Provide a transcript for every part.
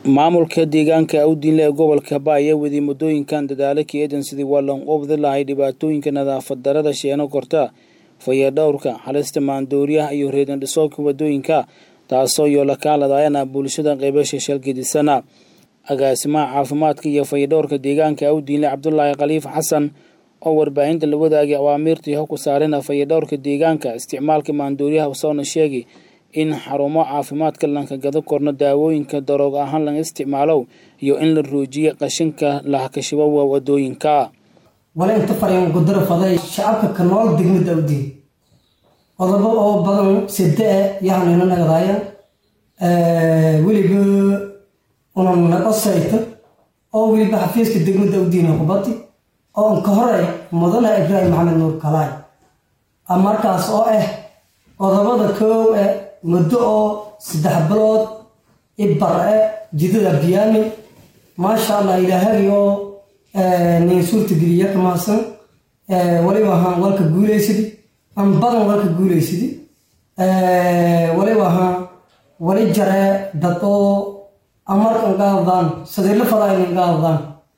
maamulka deegaanka awdiinle ee gobolka ba ayaa wadiyey muddooyinkan dadaalo ka-eedan sidii waa lan qobdi lahay dhibaatooyinka nadaafad darada sheeno korta fayadhowrka halista maandooriyaha iyo reedan dhisoobka wadooyinka taasoo yoola kaaladayana bulshada qeybasha shalgedisana agaasimaha caafimaadka iyo fayadhowrka deegaanka awdiinle cabdulaahi khaliif xasan oo warbaahinta la wadaagay awaamiirtii ho ku saarina fayadhowrka deegaanka isticmaalka maandooriyaha usoona sheegay in xarumo caafimaadka lanka gado korno daawooyinka daroog ahaan laga isticmaalo iyo in la roojiyo qashinka lahakashibo waa wadooyinka wale inta fariin gudaro faday shacabka ka nool degmada awdiin qodobo oo badan side yahanina nagadaaya weliba unan naqosayta oo weliba xafiiska degmada awdiin kubati oo anka hore mudana ibraahim maxamed nuur kalaay markaas oo ah qodobada koow e muddo oo saddex bilood ibare jidada biyaami maasha allah ilaahagi oo nin suurta geliya ka mahadsan waliba ahaan walka guulaysidi an badan walka guulaysidi waliba ahaan wali jare dad oo amarkan gaadaan sadiirla fadaanin gaadaan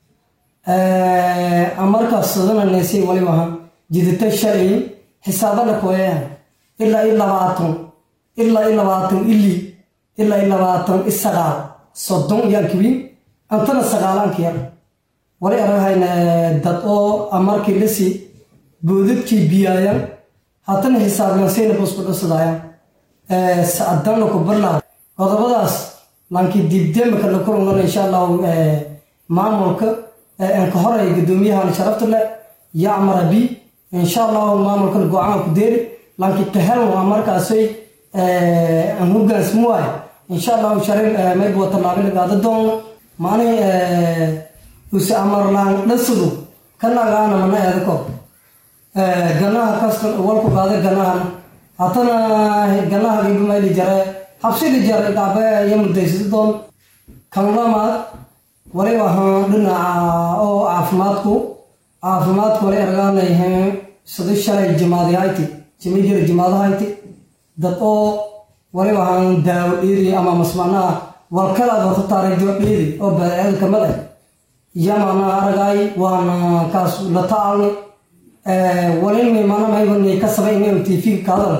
amarkaas sadana neysay waliba ahaan jidata shalay xisaabada koyaan ilaa i labaatan ilaa i labaatan ili ilaa i labaatan i sagaal soddon iyaan kawiin antana sagaalanka yar wali aragahayna dad oo amarkii lasi boodadkii biyaayaan haddana xisaabyansayna busku dhasadayaan sacdanna ku barlaa qodobadaas laankii diibdeemaka la kurungana insha allahu maamulka anka horey guddoomiyahan sharafta leh yacmara bi insha allahu maamulkan go-aan ku deeri laakiin kaheln waa markaasay aan hogaansmu waay insha allahu sharin mayba tallaabin gaada doona maani use amarlaan dhasadu ka nagaana mana eedako ganaha kastan walku qaada ganahana hatana ganaha gibamayli jare habsidi jare gaabe iyo mudaysada doon kan lamaad waliba ahaan dhinaca oo caafimaadku caafimaadku wali argaanayheen sida shalay jimaadihayti jimijira jimaadahayti dad oo waliba ahaan daawo dhiidi ama masmanaha walkalaad horta taariikhdo dhiidi oo badeecada kamid ah yamana aragay waana kaas la tacalni walini mana maybani ka sabay inay tv kaadal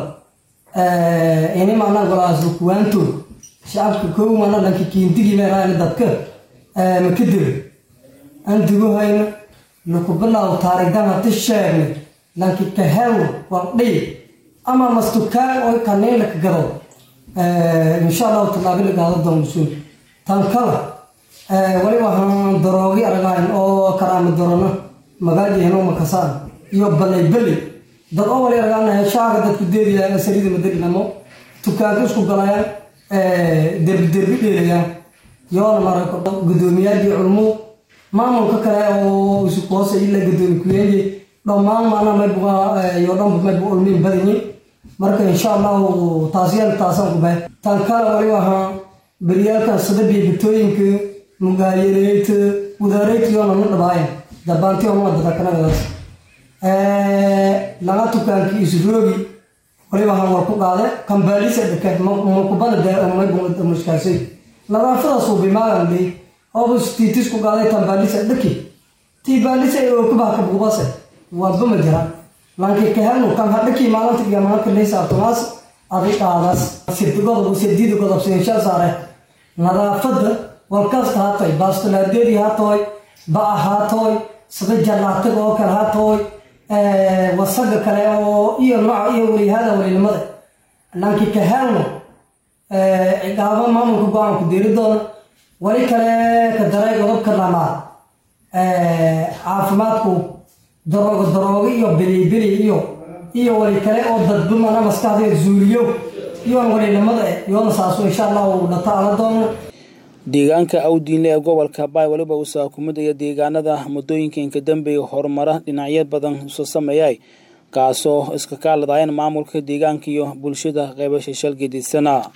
ini mana golaas kuwaanto shacabka kow mana dhanka kiindigi meeraani dadka makadiri aan duguhayna laku bilaaw taarikhdan hati sheegnay lanki kahel waldhii ama mastukaan oo kaniin laka gado insha allahu tallaabi la gaado doonsuun tan kala waliba ahaan daroogi aragayn oo karaama dorona magaalihino makasaan iyo balay beli dad oo wali aragaanaya shaaga dadku deedayaan saliida madarinamo tukaanka isku galayaan derbi derbi dheelayaan yoona marako guddoomiyaadii culmo maamulka kale oo isu hoose ila guddoomi kuyeeye dhammaan maana maybuga iyo dhanba maybu ulmiin badanyi marka insha allahu taasiyaan taasaan ku bahay tan kale waliba ahaa beryaalkan sadabiya bitooyinka mugaayaleeyta wadaareyta yoona na dhabaaya dabaanti oma dadakanagadaas laga tukaankii isroogi waliba ahaan war ku qaade kambaalisa dhake makubana maybu mushkaasay nadaafadaas uu bimaagan ley ooba tiitis ku qaaday kambaalisa dhaki tiibaalisa oo kubaha kabugubase walba ma jiraan laakiin kahelnu kan hadhakii maalinta iyo maalinka laysaabtamaas adi qaadaas sirdigodob sirdiida godobsenshaa saare nadaafadda walkasta haatoy baastolaadeedii haatoy ba-a haatoy sida jallaataga oo kale haatoy wasaga kale oo iyo nooca iyo walihada walinimada laakiin kahelnu ciqaabo maamulka go-aanku deeri doona wali kale ka daray godobka dhamaad caafimaadku daroogo daroogo iyo belibeli iyo iyo wali kale oo dadbamana maskaxdeed zuuliyo iyoon walinimada yoona saaso insha allahu dhataala doono deegaanka awdiinle ee gobolka baay waliba uu saakumidaya deegaanada muddooyinka inka dambeeya horumara dhinacyo badan usoo sameeyay kaasoo iska kaaladayan maamulka deegaanka iyo bulshada qeybasha shalgedisana